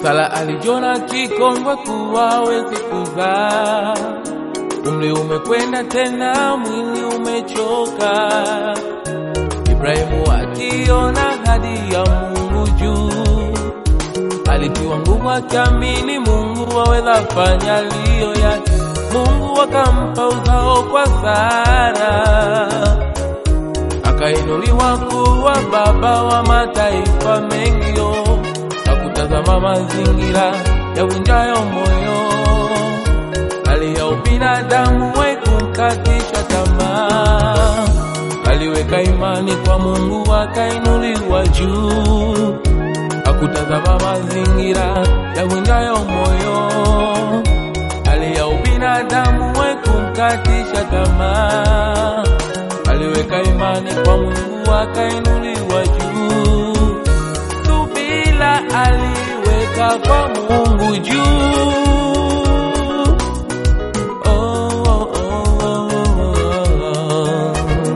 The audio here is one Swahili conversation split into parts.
Sara alijiona kikongwe kuwa hawezi kuzaa, umri umekwenda tena, mwili umechoka. Ibrahimu akiona hadi ya Mungu juu, alitiwa nguvu akiamini Mungu aweza fanya liyo yake. Mungu akampa uzao kwa Sara, akainuliwa kuwa baba wa mataifa mengi yo hakutazama mazingira ya vunjayo moyo, hali ya ubinadamu haikumkatisha tamaa. Aliweka imani kwa Mungu akainuliwa juu, hakutazama mazingira ya vunjayo moyo, hali ya ubinadamu haikumkatisha tamaa. Aliweka imani kwa Mungu akainuliwa juu subila aliweka kwa Mungu juu. Oh, oh, oh, oh,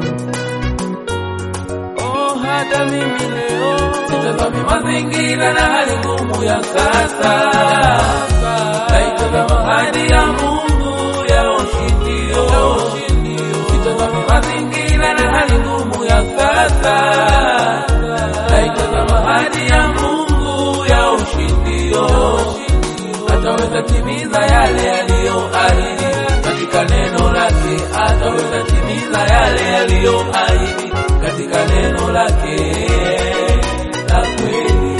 oh. Oh, hata mimi leo sitazami mazingira na hali ngumu ya sasa, naitazama hadi ya Mungu ya ushindio. Sitazami mazingira na hali ngumu ya sasa naitazama hadi ya Mungu ya ushindio, ataweza timiza yale yaliyoahidi katika neno lake, ataweza timiza yale yaliyoahidi katika neno lake la kweli.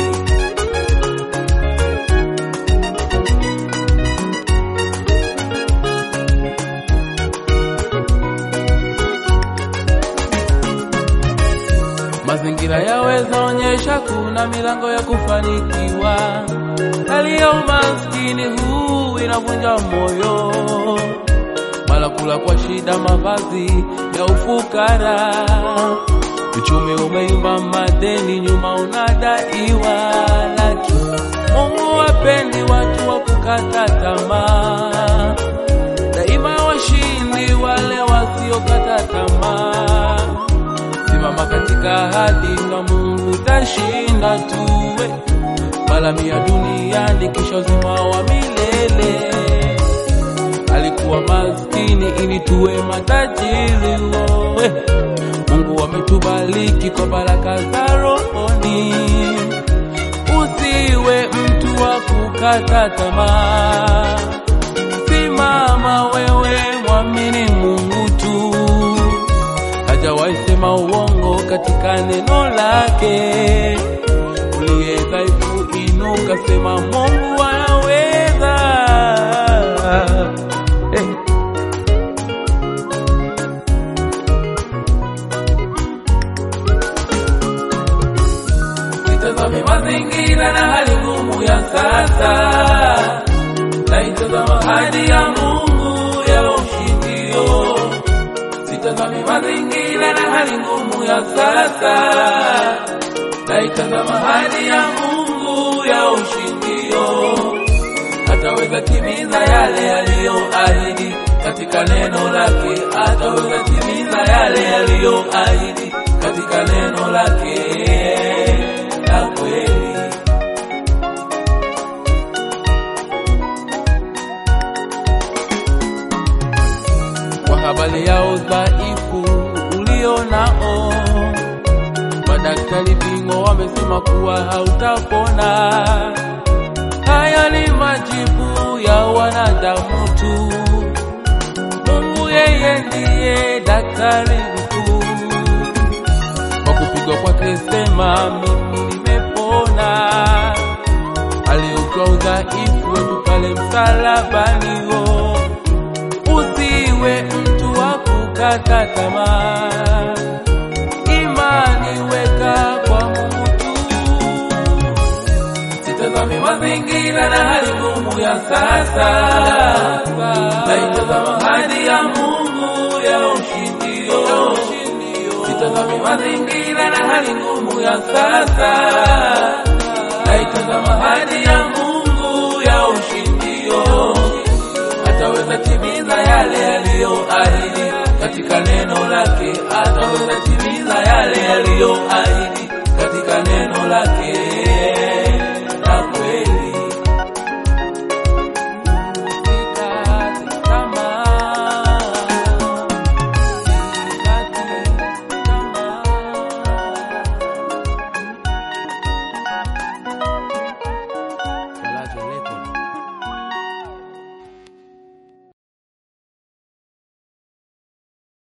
Mazingira yaweza onyesha kuna milango ya kufanikiwa. Hali ya umaskini huu inavunja moyo, mara kula kwa shida, mavazi ya ufukara, uchumi umeyumba, madeni nyuma unadaiwa, lakini Mungu wapendi watu wa kukata tamaa, daima washindi wale wasiokata tamaa simama katika ahadi na Mungu tashinda tuwe malami ya duniani kisha uzima wa milele. Alikuwa maskini ili tuwe matajiri wowe. Mungu ametubariki kwa baraka za rohoni. Usiwe mtu wa kukata tamaa, simama wewe, mwamini Mungu tu hajawahi sema uongo katika neno lake. Uliye dhaifu inuka, sema Mungu anaweza. Hey. Sitazame mazingira na hali ngumu ya sasa, naitazama hadi ya Mungu ya ushindio sitazami mazingira na hali ngumu ya sasa, naitazama hali ya Mungu ya ushindio. Ataweza timiza yale yaliyoahidi katika neno lake, ataweza timiza yale yaliyoahidi katika neno lake la kweli. kwa habari ya udhaifu ulio nao. Madaktari bingwa wamesema kuwa hautapona. Haya ni majibu ya wanadamu tu. Mungu yeye ndiye daktari mkuu. Kwa kupigwa kwake sema mimi nimepona. Aliutoa udhaifu wetu pale msalabani wo usiwe mtu wa kukata tamaa, imani weka kwa Mungu tu. Sitazami mazingira na hali ngumu ya sasa, naitazama hadi ya Mungu ya ushindio. Sitazami mazingira na hali ngumu ya sasa, naitazama hadi ya